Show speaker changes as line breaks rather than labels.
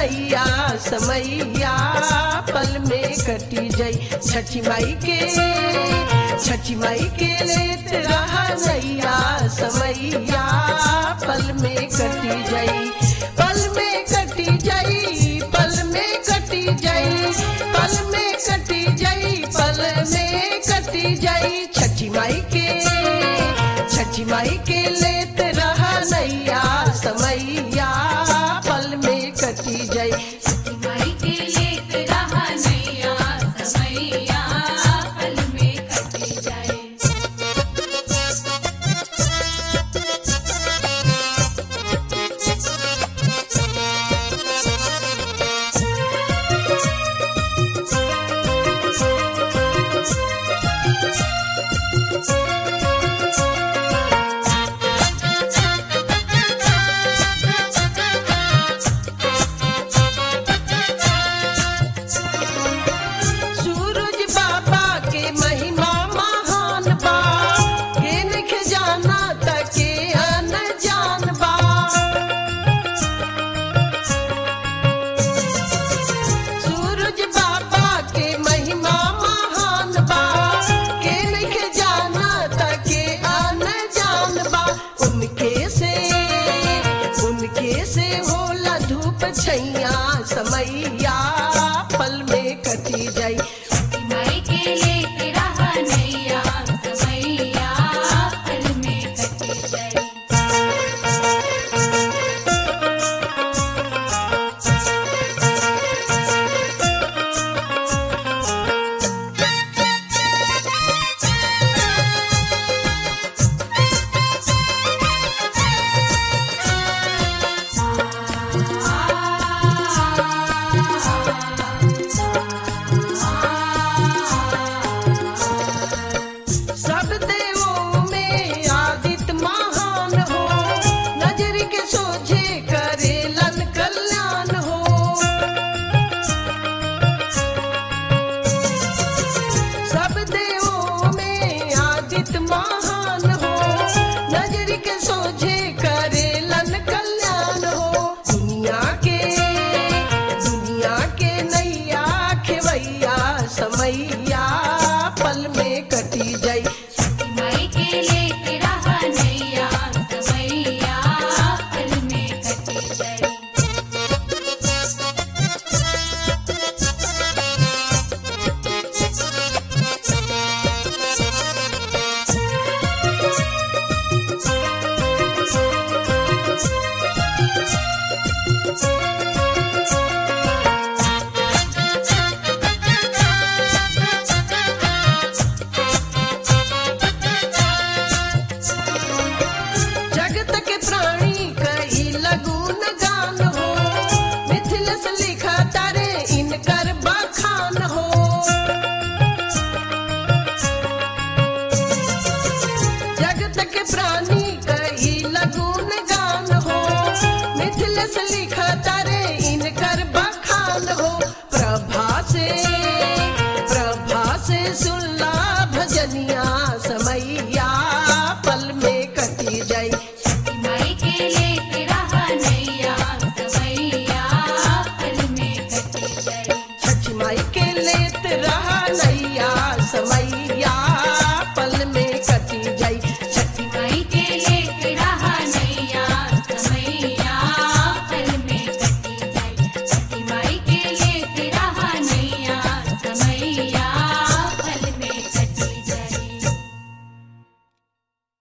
नैया समैया पल में कटी जाई छठी माई के छठी माई के लेत रहा नैया समैया पल में कटी जाई पल में कटी जाई पल में कटी जाई पल में कटी जाई पल में कटी जाई छठी माई के छठी माई के लेत रहा नैया समैया पल में कटी जाई
माई के लेत रहा नैया समैया पल में कटी जाए
सूरज बाबा के महिमा महान बा के निख जाना तके अन जान बा सूरज बाबा के महिमा महान बा के निख जाना तके अन जान बा उनके से उनके से होला धूप छैया समैया पल में कटी जाई
माई के लेत रहा नैया समैया पल में कटी जाए
सब देवों में आदित महान हो नजर के सोझे करे लन कल्याण हो सब देवों में आदित महान हो नजर के सोझे करे लन कल्याण हो दुनिया के दुनिया के नैया खेवैया समैया पल में कटी जाई
माई के लेत रहा नैया समैया पल में कटी जाए
जगत के प्राणी कई लगून गान हो मिथिल से लिखा तारे इनकर बखान हो जगत के प्राणी कई लगून गान हो मिथिल से लिखा तारे इनकर बखान हो प्रभा से प्रभा से सुनला भजनिया समैया पल में कटी जाई
माई के लेत रहा नैया समैया पल में कटी जाए
छठ माई के लेत रहा नैया समैया